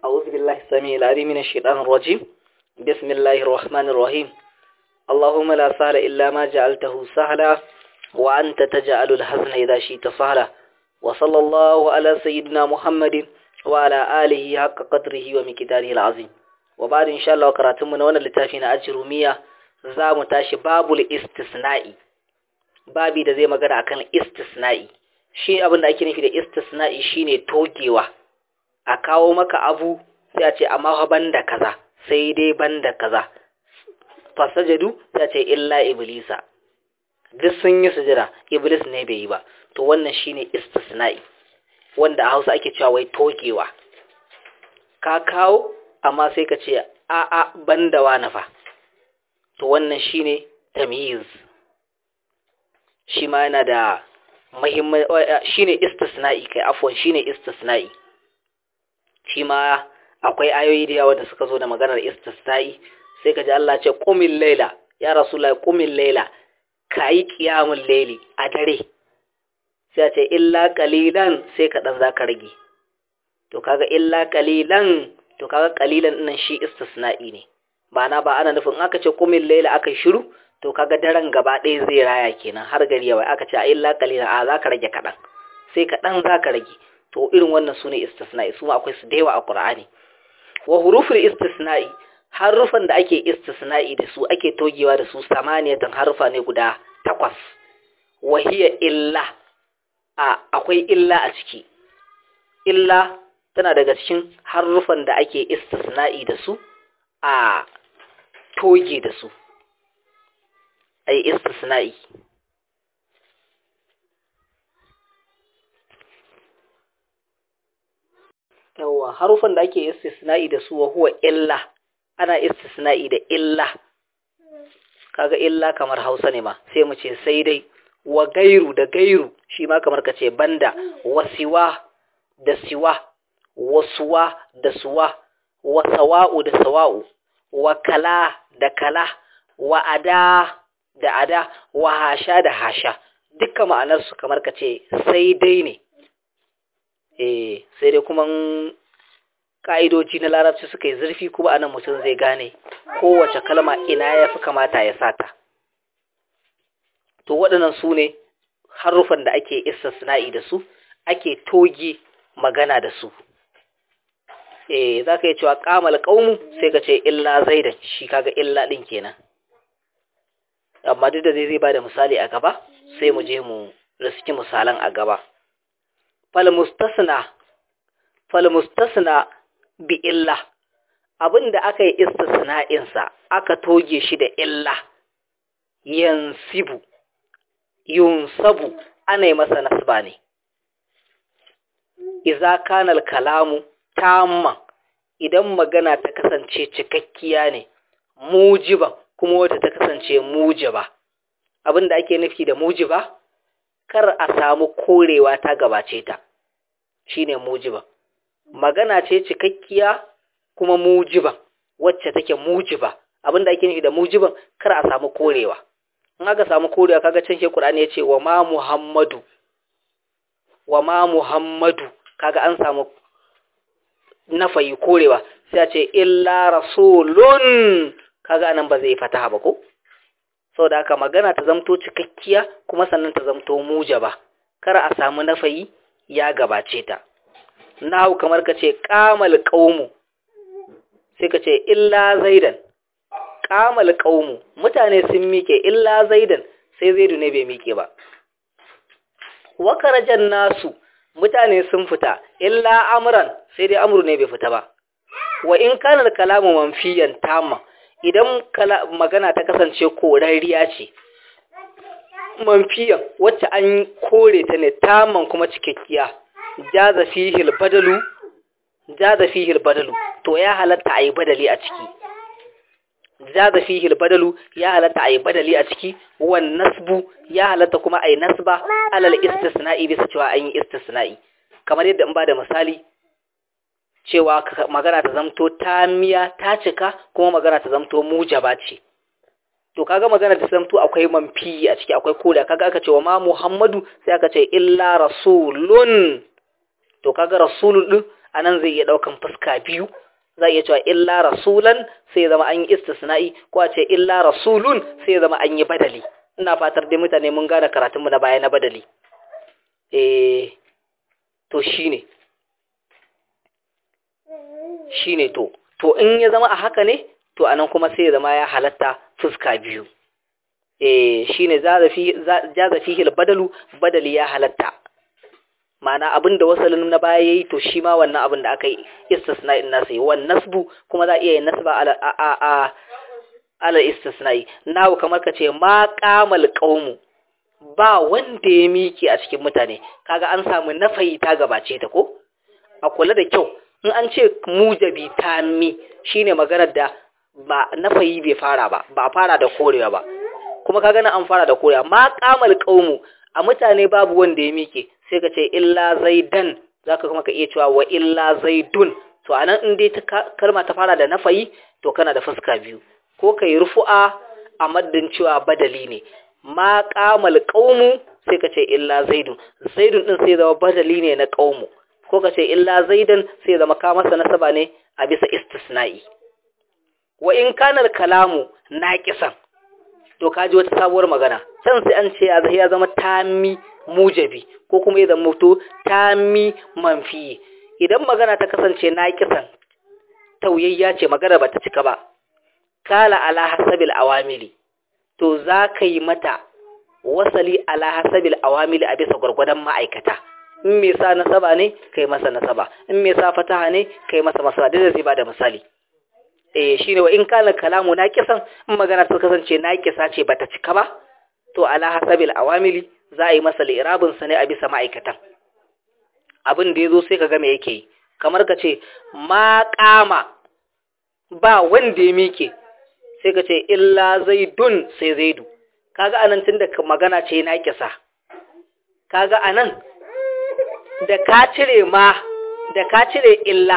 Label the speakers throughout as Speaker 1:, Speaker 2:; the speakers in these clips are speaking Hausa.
Speaker 1: أعوذ بالله السميع العليم من الشيطان الرجيم بسم الله الرحمن الرحيم اللهم لا سهل إلا ما جعلته سهلا وأنت تجعل الحزن إذا شئت سهلا وصلى الله على سيدنا محمد وعلى آله حق قدره ومقداره العظيم وبعد إن شاء الله قراتمنا وانا لتافين أجرمية زام تاشي باب الاستثناء babi da zai magana akan istisna'i shi abin da ake nufi da istisna'i shine togewa a kawo maka abu sai a ce amma fa banda kaza sai dai banda kaza fasajadu sai a ce illa iblisa duk sun yi sujada iblis ne bai yi ba to wannan shine istisna'i wanda a Hausa ake cewa wai togewa ka kawo amma sai ka ce a a banda wani fa to wannan shine tamyiz shi ma yana da muhimman shine istisna'i kai afwan shine istisna'i shi ma akwai ayoyi da yawa da suka zo da maganar istisna'i sai ka ji Allah ce qumil layla ya rasulullahi qumil layla kai qiyamul layli a dare sai ce illa qalilan sai ka dan zaka rage to kaga illa qalilan to kaga qalilan nan shi istisna'i ne ba na ba ana nufin aka ce qumil layla aka shiru to kaga daren gaba ɗaya zai raya kenan har gari yawa aka ce a illa qalila a zaka rage kaɗan sai kaɗan zaka rage to irin wannan sune istisna'i su ma akwai su da yawa a Qur'ani wa huruful istisna'i harufan da ake istisna'i da su ake togewa da su samaniyatan harufa ne guda takwas wa hiya illa a akwai illa a ciki illa tana daga cikin harufan da ake istisna'i da su a toge da su ay istisna'i yawa harufan da ake istisna'i da su wa huwa illa ana istisna'i da illa kaga illa kamar Hausa ne ma sai mu ce sai dai wa gairu da gairu shi ma kamar ka ce banda wasiwa da siwa wasuwa da suwa wa sawa'u da sawa'u wa kala da kala wa ada da ada wa hasha da hasha dukkan ma'anarsu kamar ka ce sai dai ne eh sai dai kuma ka'idoji na larabci suka yi zurfi kuma anan mutum zai gane kowace kalma ina ya fi kamata ya sata to waɗannan su ne harufan da ake istisna'i da su ake toge magana da su eh za ka yi cewa kamal ƙaunu sai ka ce illa zaidan shi kaga illa ɗin kenan amma duk da zai ba da misali a gaba sai mu je mu riski misalan a gaba falmustasna falmustasna bi illa abinda aka yi istisna'insa aka toge shi da illa yansibu yunsabu ana yi masa nasba ne iza kanal kalamu tamman idan magana ta kasance cikakkiya ne mujiban kuma wadda ta kasance mujiba abin da ake nufi da mujiba kar a samu korewa ta gabace ta shine mujiba magana ce cikakkiya kuma mujiba wacce take mujiba abin da ake nufi da mujiban kar a samu korewa in aka samu korewa kaga can ke Qur'ani yace wa ma Muhammadu wa ma Muhammadu kaga an samu nafayi korewa sai a ce illa rasulun kaga anan ba zai fataha ba ko saboda haka magana ta zamto cikakkiya kuma sannan ta zamto mujaba kar a samu nafayi ya gabace ta nahu kamar ka ce qamal qaumu sai ka ce illa zaidan qamal qaumu mutane sun mike illa zaidan sai zaidu ne bai mike ba wa karajan nasu mutane sun fita illa amran sai dai amru ne bai fita ba wa in kana kalamu manfiyan tamma idan magana ta kasance korariya ce manfiyan wacce an kore ta ne taman kuma cikakkiya jaza fihil badalu jaza fihil badalu to ya halatta ayi badali a ciki jaza fihil badalu ya halatta ayi badali a ciki wan nasbu ya halatta kuma ayi nasba alal istisna'i bisa cewa an yi istisna'i kamar yadda in ba da misali cewa magana ta zamto tamiya ta cika kuma magana ta zamto mujaba ce to kaga magana ta zamto akwai manfi a ciki akwai koda kaga aka ce wa ma Muhammadu sai aka ce illa rasulun to kaga rasulun din anan zai iya daukan fuska biyu za iya cewa illa rasulan sai zama an yi istisna'i ko a ce illa rasulun sai zama an yi badali ina fatar dai mutane mun gane karatunmu na baya na badali eh to shine shine to to in ya zama a haka ne to anan kuma sai ya zama ya halatta fuska biyu eh shine jaza fihi badalu badali ya halatta ma'ana abinda wasalin na baya yayi to shi ma wannan abin da aka yi istisna'in nasa yi wan nasbu kuma za iya yin nasba ala a a ala istisna'i nawo kamar ka ce ma qamal qaumu ba wanda ya miki a cikin mutane kaga an samu nafayi ta gabace ta ko a kula da kyau in an ce mujabi tammi shine maganar da ba nafayi bai fara ba ba fara da korewa ba kuma kaga na an fara da korewa ma qamal qaumu a mutane babu wanda ya mike sai ka ce illa zaidan zaka kuma ka iya cewa wa illa zaidun to anan in dai ta kalma ta fara da nafayi to kana da fuska biyu ko kai rufu'a a maddin cewa badali ne ma qamal qaumu sai ka ce illa zaidun zaidun din sai zama badali ne na qaumu ko ka ce illa zaidan sai zama ka masa nasaba ne a bisa istisna'i wa in kana kalamu naqisan to kaji wata sabuwar magana can sai an ce ya zama tami mujabi ko kuma ya zama to tami manfi idan magana ta kasance naqisan tauyayya ce magana bata cika ba kala ala hasabil awamili to za ka yi mata wasali ala hasabil awamili a bisa gwargwadon ma'aikata in me sa nasaba ne kai masa nasaba in me sa fataha ne kai masa masaba da zai bada misali eh shine wa in kana kalamu naqisan in magana ta kasance naqisa ce bata cika ba to ala hasabil awamili za a yi masa li'irabin sa ne a bisa ma'aikatan abin da yazo sai kaga me yake yi kamar ka ce ma qama ba wanda ya mike sai ka ce illa zaidun sai zaidu kaga anan tunda magana ce naqisa kaga anan da ka cire ma da ka cire illa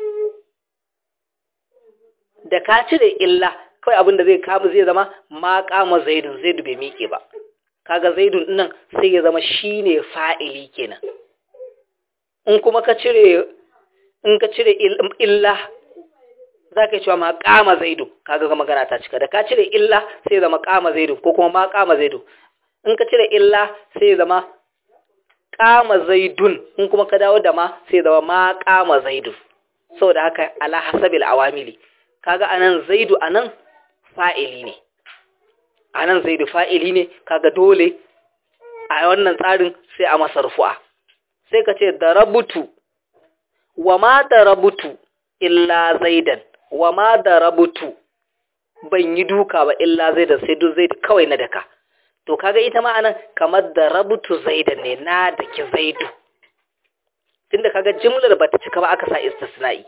Speaker 1: da ka cire illa kawai abin da zai kama zai zama ma kama zaidun zaidu bai miƙe ba kaga zaidun nan sai ya zama shine fa'ili kenan in kuma ka cire in ka cire illa za ka yi cewa ma kama zaidu kaga ga magana ta cika da ka cire illa sai ya zama kama zaidu ko kuma ma kama zaidu in ka cire illa sai ya zama kama zaidun in kuma ka dawo da ma sai zama ma kama zaidun saboda haka ala hasabil awamili kaga anan zaidu anan fa'ili ne anan zaidu fa'ili ne kaga dole a wannan tsarin sai a masa rufu'a sai ka ce darabutu wa ma darabutu illa zaidan wa ma darabutu ban yi duka ba illa zaidan sai duk zaidu kawai na daka to kaga ita ma anan kamar darabutu zaidan ne na daki zaidu tunda kaga jimlar bata cika ba aka sa istisna'i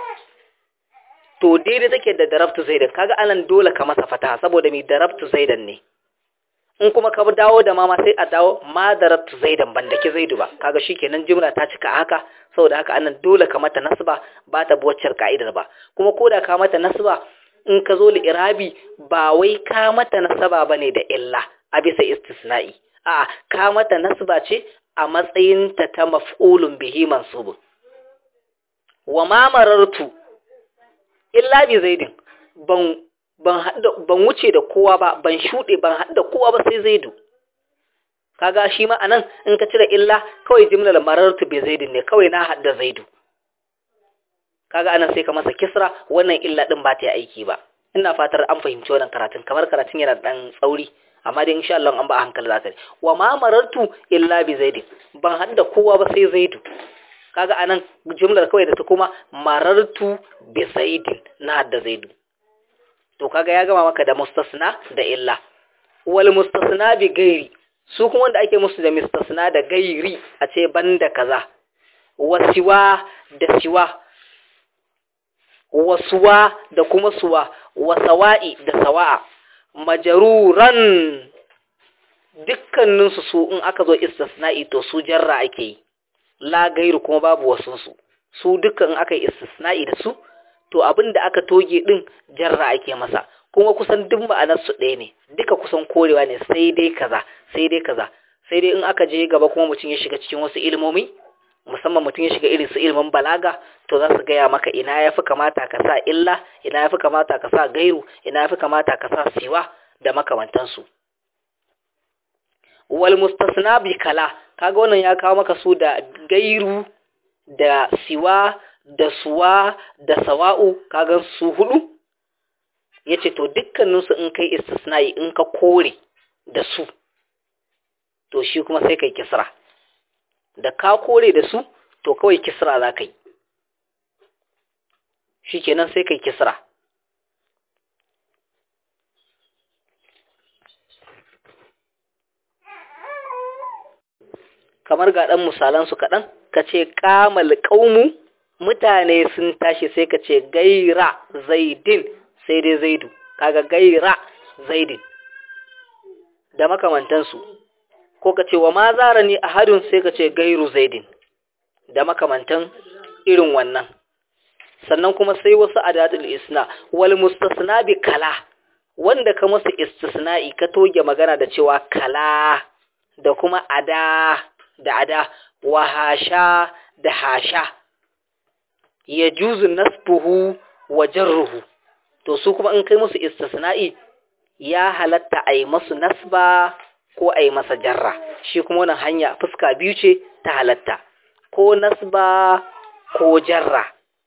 Speaker 1: to daidai take da darabtu zaidan kaga anan dole ka masa fataha saboda mi darabtu zaidan ne in kuma ka dawo da mama sai a dawo ma darabtu zaidan ban dake zaidu ba kaga shikenan jumla ta cika haka saboda haka anan dole ka mata nasba ba ta buwaccar ka'idar ba kuma koda ka mata nasba in ka zo li irabi ba wai ka mata nasaba bane da illa a bisa istisna'i a ka mata nasba ce a matsayin ta ta maf'ulun bihi mansubun wa ma marartu illa bi zaidin ban ban ban wuce da kowa ba ban shude ban hadda kowa ba sai zaidu kaga shi ma anan in ka cire illa kawai jimlar marartu bi zaidin ne kawai na hadda zaidu kaga anan sai ka masa kisra wannan illa din ba ta yi aiki ba ina fatar an fahimci wannan karatun kamar karatun yana dan tsauri amma dai insha Allah an ba hankali zaka wa ma marartu illa bi zaidin ban hadda kowa ba sai zaidu kaga anan jumlar kawai da ta kuma marartu bi zaidin na hadda zaidu to kaga ya gama maka da mustasna da illa wal mustasna bi gairi su kuma wanda ake musu da mustasna da gairi a ce banda kaza wasiwa da siwa wasuwa da kuma suwa wasawa'i da sawa'a majaruran dukkaninsu su in aka zo istisna'i to su jarra ake yi la gairu kuma babu wasunsu su dukkan aka yi istisna'i da su to abin da aka toge din jarra ake masa kuma kusan duk ma'anar su ɗaya ne duka kusan korewa ne sai dai kaza sai dai kaza sai dai in aka je gaba kuma mutum ya shiga cikin wasu ilmomi musamman mutum ya shiga irin su ilimin balaga to za su gaya maka ina ya fi kamata ka sa illa ina ya fi kamata ka sa gairu ina ya fi kamata ka sa siwa da makamantansu wal mustasna bi kala kaga wannan ya kawo maka su da gairu da siwa da suwa da sawa'u kaga su hudu yace to dukkaninsu in kai istisna'i in ka kore da su to shi kuma sai kai kisra da ka kore da su to kawai kisra za ka yi shi kenan sai kai kisra kamar ga ɗan misalansu kaɗan ka ce kamal ƙaumu mutane sun tashi sai ka ce gaira zaidin sai dai zaidu kaga gaira zaidin da makamantansu ko ka ce wa ma zara ni a hadin sai ka ce gairu zaidin da makamantan irin wannan sannan kuma sai wasu adadul isna wal mustasna bi kala wanda ka musu istisna'i ka toge magana da cewa kala da kuma ada da ada wa hasha da hasha ya juzu nasbuhu wa jarruhu to su kuma in kai musu istisna'i ya halatta a yi masu nasba ko a yi masa jarra shi kuma wannan hanya fuska biyu ce ta halatta ko nasba ko jarra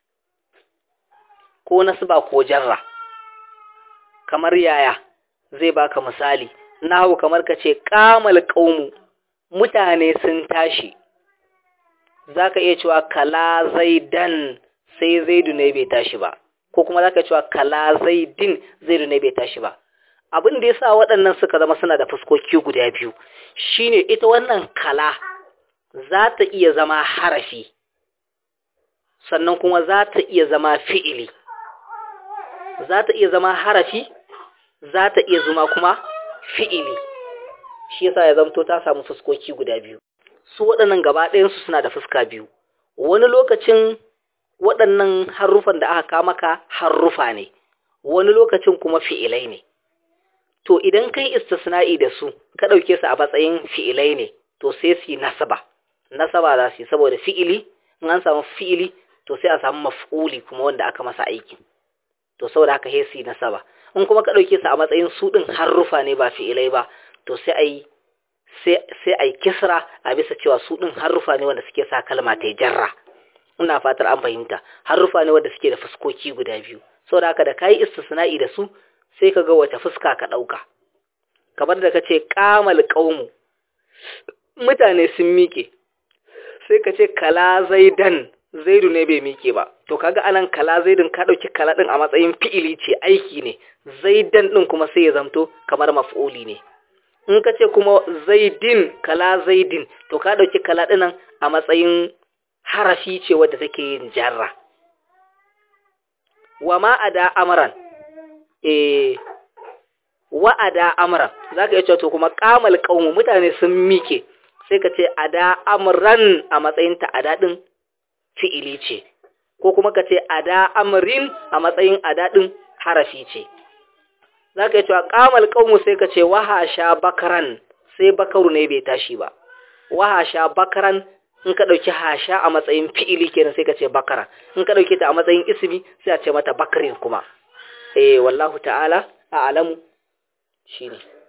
Speaker 1: ko nasba ko jarra kamar yaya zai baka misali nahu kamar ka ce kamal qaumu mutane sun tashi zaka iya cewa kala zaidan sai zaidu ne bai tashi ba ko kuma zaka cewa kala zaidin zaidu ne bai tashi ba abin da yasa waɗannan suka zama suna da fuskoki guda biyu shine ita wannan kala za ta iya zama harafi sannan kuma za ta iya zama fi'ili za ta iya zama harafi za ta iya zama kuma fi'ili shi yasa ya zamto ta samu fuskoki guda biyu su waɗannan gaba ɗayansu suna da fuska biyu wani lokacin waɗannan harufan da aka kama ka harufa ne wani lokacin kuma fi'ilai ne to idan kai istisna'i da su ka ɗauke su a matsayin fi'ilai ne to sai su yi nasaba nasaba za su yi saboda fi'ili in an samu fi'ili to sai a samu maf'uli kuma wanda aka masa aiki to saboda haka sai su yi nasaba in kuma ka ɗauke su a matsayin su ɗin harufa ne ba fi'ilai ba to sai a yi sai a yi kisra a bisa cewa su ɗin harufa ne wanda suke sa kalma ta jarra ina fatar an fahimta harufa ne wanda suke da fuskoki guda biyu saboda haka da kayi istisna'i da su sai ka ga wace fuska ka ɗauka kamar da ka ce kamal ƙaumu mutane sun miƙe sai ka ce kala zaidan zaidu ne bai miƙe ba to kaga anan kala zaidin ka ɗauki kala ɗin a matsayin fi'ili ce aiki ne zaidan ɗin kuma sai ya zamto kamar maf'uli ne in ka ce kuma zaidin kala zaidin to ka ɗauki kala ɗinan a matsayin harafi ce wadda take yin jarra wa ma ada amran eh wa'ada amra zaka iya cewa to kuma qamal qaumu mutane sun mike sai ka ce ada amran a matsayin ta ada din fi'ili ce ko kuma ka ce ada amrin a matsayin ada din harafi ce zaka iya cewa qamal qaumu sai ka ce wahasha bakaran sai bakaru ne bai tashi ba wahasha bakaran in ka dauki hasha a matsayin fi'ili kenan sai ka ce bakara in ka dauke ta a matsayin ismi sai a ce mata bakarin kuma eh wallahu ta'ala a'lamu shine